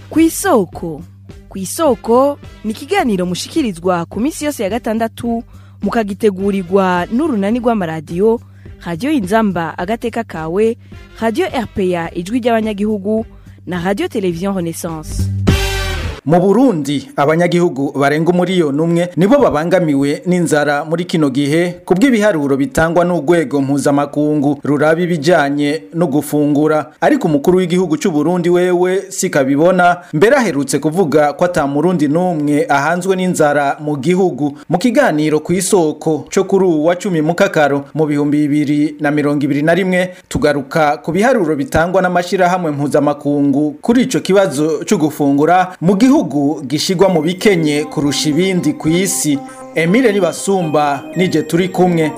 kw'isoko kw'isoko ni ikiganiro mushikirizwa ku minsi yose ya gatandatu mukagitegurirwa n'urunani rw'amaradiyo radiyo inzamba agateka kawe radiyo rpa ijwi ry'abanyagihugu na radiyo televiziyo renaissance mu burundi abanyagihugu barenga umuriyoni umwe nibo babangamiwe n'inzara muri kino gihe ku bw'ibiharuro bitangwa n'urwego mpuzamakungu ruraba ibijyanye no gufungura ariko umukuru w'igihugu cy'u Burundi wewe sikabibona mbere aherutse kuvuga ko ata murundi n'umwe ahanzwe n'inzara mu gihugu mu kiganiro ku isoko cyo kuri ubu wa cumi mu kakaro mu bihumbi bibiri na mirongo ibiri na rimwe tugaruka ku biharuro bitangwa n'amashyirahamwe mpuzamakungu kuri icyo kibazo cyo gufungura mu gihugu gihugu gishigwa mu bikenye kurusha ibindi ku isi Emile Nibasumba nije turi kumwe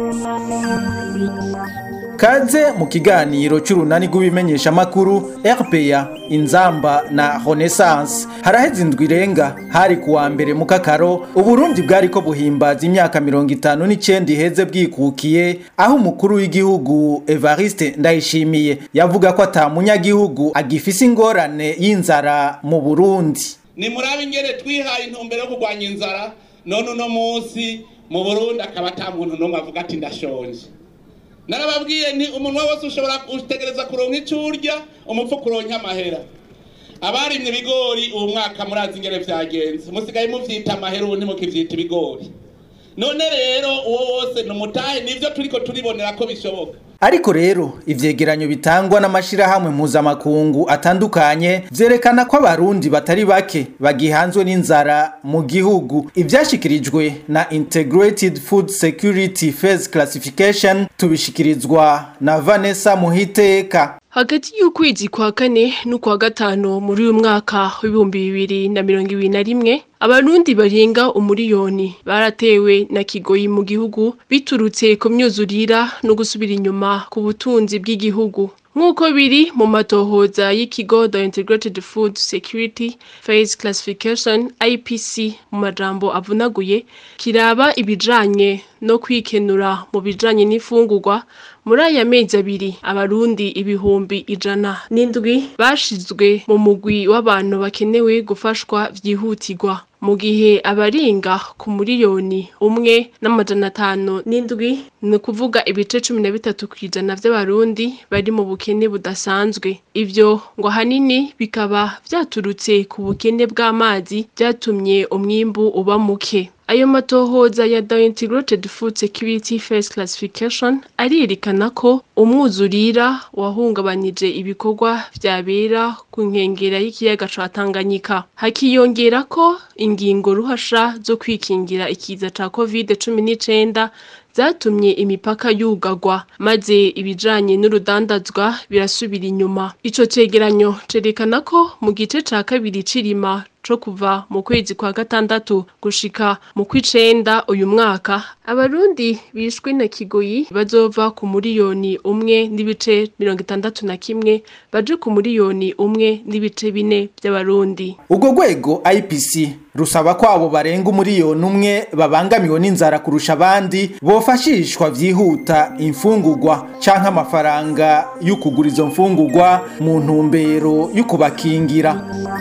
Kaze mu kiganiro cy'urunani rw'ibimenyesha makuru RPA Inzamba na Renaissance haraheze indwi irenga hari kuwa mbere mu kakaro Uburundi bwari ko buhimbaza imyaka mirongo itanu n'icenda iheze bwikukiye aho umukuru w'igihugu Evariste Ndayishimiye yavuga ko ata munyagihugu agifise ingorane y'inzara mu Burundi ni murabe ingene twihaye intumbero yo kurwanya inzara none uno munsi mu Burundi akaba ata muntu n'umwe avuga ati ndashonje narababwiye ni umunwa wose ushobora gutegereza kuronka icyo urya umupfu kuronka amahera abarimye ibigori uwo mwaka murazi ingene vyagenze musigaye muvyita amahera ubu ntimukivyita ibigori none rero uwo wose ni umutahe nivyo turiko turibonera ko bishoboka ariko rero ivyegeranyo bitangwa n'amashirahamwe mpuzamakungu atandukanye vyerekana ko abarundi batari bake bagihanzwe n'inzara mu gihugu ivyashikirijwe na integrated food security phase classification tubishikirizwa na vanessa muhiteka hagati y'ukwezi kwa kane n'ukwa gatanu muri uyu mwaka w'ibihumbi bibiri na mirongo ibiri na rimwe abarundi barenga umuriyoni baratewe na kigoyi mu gihugu biturutse ku myuzurira no gusubira inyuma ku butunzi bw'igihugu nk'uko biri mu matohoza y'ikigo the integrated food security phase classification ipc mu majambo avunaguye kiraba ibijanye no kwikenura mu bijanye n'ifungurwa muri aya mezi abiri abarundi ibihumbi ijana n'indwi bashizwe mu mugwi w'abantu bakenewe gufashwa vyihutirwa mu gihe abaringa ku muriyoni umwe n'amajana atanu n'indwi ni ukuvuga ibice cumi na bitatu ku ijana vy'abarundi bari mu bukene budasanzwe ivyo ngo ahanini bikaba vyaturutse ku bukene bw'amazi vyatumye umwimbu uba muke ayo matohoza ya the integrated food security phase classification arerekana ko umwuzurira wahungabanije ibikorwa vyabera ku nkengera y'ikiyaga ca Tanganyika hakiyongera ko ingingo ruhasha zo kwikingira ikiza ca covid cumi n'icenda zatumye imipaka yugagwa maze ibijanye n'urudandazwa birasubira inyuma ico cegeranyo cerekana ko mu gice ca kabiri cirima co kuva mu kwezi kwa gatandatu gushika mu kw'icenda uyu mwaka abarundi bishwe na kigoyi bazova ku muriyoni umwe n'ibice mirongo itandatu na kimwe baje ku muriyoni umwe n'ibice bine vy'abarundi ubwo rwego ipc rusaba ko abo barenga umuriyoni umwe babangamiwe n'inzara kurusha abandi bofashishwa vyihuta imfungurwa canke amafaranga yo kugura izo mfungurwa mu ntumbero yo kubakingira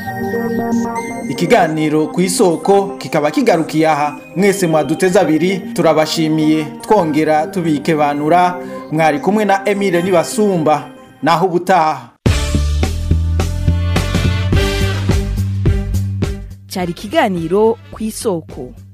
ikiganiro ku isoko kikaba kigarukiye aha mwese mwaduteze abiri turabashimiye twongera tubikebanura mwari kumwe na emile nibasumba naho ubutaha cyari ikiganiro ku isoko